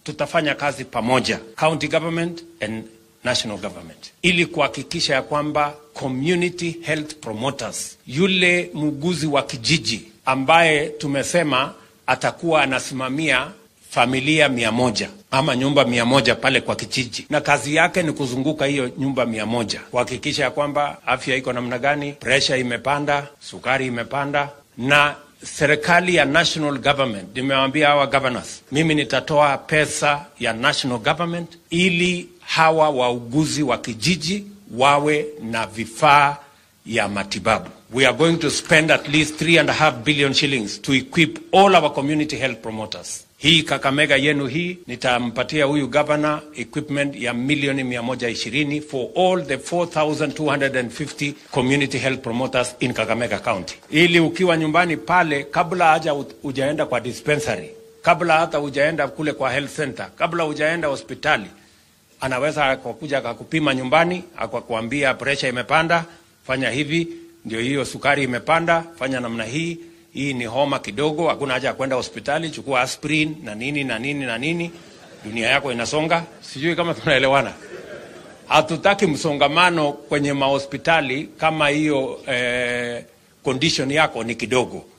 tutafanya kazi pamoja, county government and national government, ili kuhakikisha ya kwamba community health promoters, yule muuguzi wa kijiji ambaye tumesema atakuwa anasimamia familia mia moja ama nyumba mia moja pale kwa kijiji, na kazi yake ni kuzunguka hiyo nyumba mia moja kuhakikisha ya kwamba afya iko namna gani, presha imepanda, sukari imepanda, na serikali ya national government, nimewaambia hawa governors, mimi nitatoa pesa ya national government ili hawa wauguzi wa kijiji wawe na vifaa ya matibabu. We are going to spend at least three and a half billion shillings to equip all our community health promoters. Hii Kakamega yenu hii nitampatia huyu governor equipment ya milioni mia moja ishirini for all the 4250 community health promoters in Kakamega County, ili ukiwa nyumbani pale, kabla haja ujaenda kwa dispensary, kabla hata ujaenda kule kwa health center, kabla ujaenda hospitali, anaweza akakuja akakupima nyumbani, akakwambia pressure imepanda, fanya hivi, ndio hiyo sukari imepanda, fanya namna hii hii ni homa kidogo, hakuna haja ya kwenda hospitali, chukua aspirin na nini na nini na nini, dunia yako inasonga. Sijui kama tunaelewana. Hatutaki msongamano kwenye mahospitali kama hiyo eh, condition yako ni kidogo.